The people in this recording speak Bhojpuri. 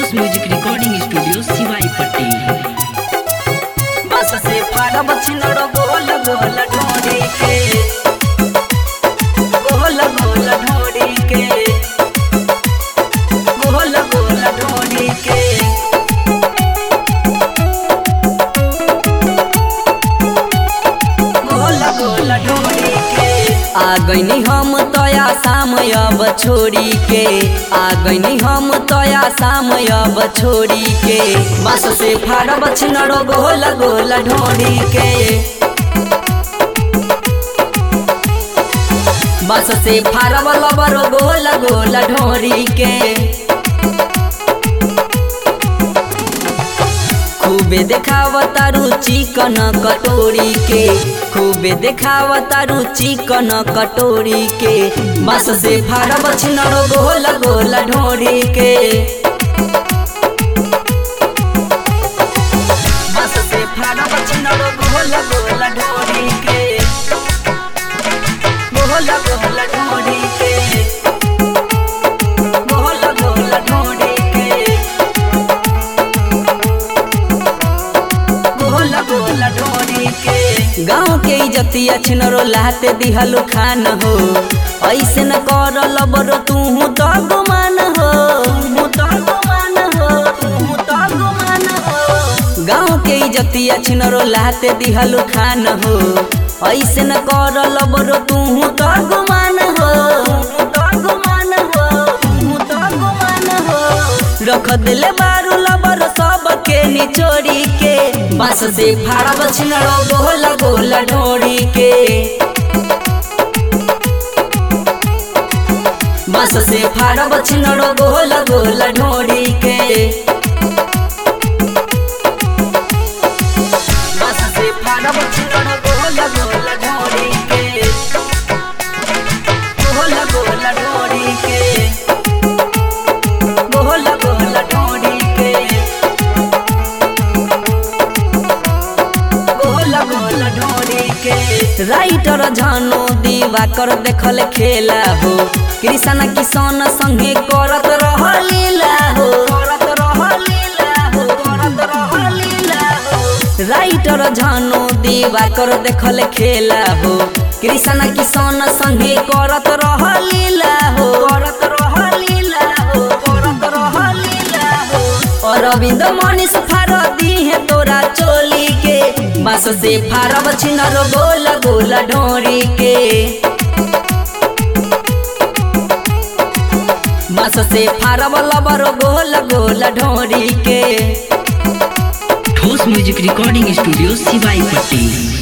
ठोस म्यूजिक रिकॉर्डिंग स्टूडियो सिवाई पट्टी बस से फाड़ब छिनड़ गोल गोल ढोरी के गोल गोल ढोरी के गोल गोल ढोरी के गोल गोल ढोरी के आ गईनी हम तया शाम अब छोड़ी के आ गईनी हम तया शाम अब छोड़ी के बस से फाड़ब छिनड़ गोल गोल ढोरी के बस से फाड़ब लबर गोल गोल ढोरी के खूबे देखावता रुचि कन कटोरी के खूबे देखावता रुचि कन कटोरी के बस से फाड़ब छिनड़ गोल गोल ढोरी के बस से फाड़ब छिनड़ गोल गोल ढोरी के गोल गोल ढोरी के गोल गोल ढोरी के गोल गोल ढोरी के गाँव के इजतिया छिनरो लाते दिहलो खान हो ऐसे न कर लबरो तू तो गुमान हो तू तो गुमान हो तू तो गुमान हो गाँव के इजतिया छिनरो लाते दिहलो खान हो ऐसे न कर लबरो तू तो गुमान हो तू तो गुमान हो तू तो गुमान हो रख दिले बारू लबर सब के निचोड़ी के बस से फाड़ब छिनड़ो गोल गोल ढोड़ी के बस से फाड़ब छिनड़ो गोल गोल ढोड़ी के बस से फाड़ब छिनड़ो गोल गोल ढोड़ी के गोल गोल ढोड़ी के गोल गोल ढोड़ी के गोल गोल ढोड़ी के राइटर झानो दीवा कर देखल खेला हो कृष्ण किसान संगे करत रह लीला हो करत रह लीला हो करत रह लीला हो राइटर झानो दीवा कर देखल खेला हो कृष्ण किसान संगे करत रह लीला हो करत रह लीला हो करत रह लीला हो अरविंद मनीष फार दी है तोरा चोली के बस से फारब छिनर गोल गोल ढोरी के बस से फारब लबर गोल गोल ढोरी के ठोस म्यूजिक रिकॉर्डिंग स्टूडियो सिवाई पट्टी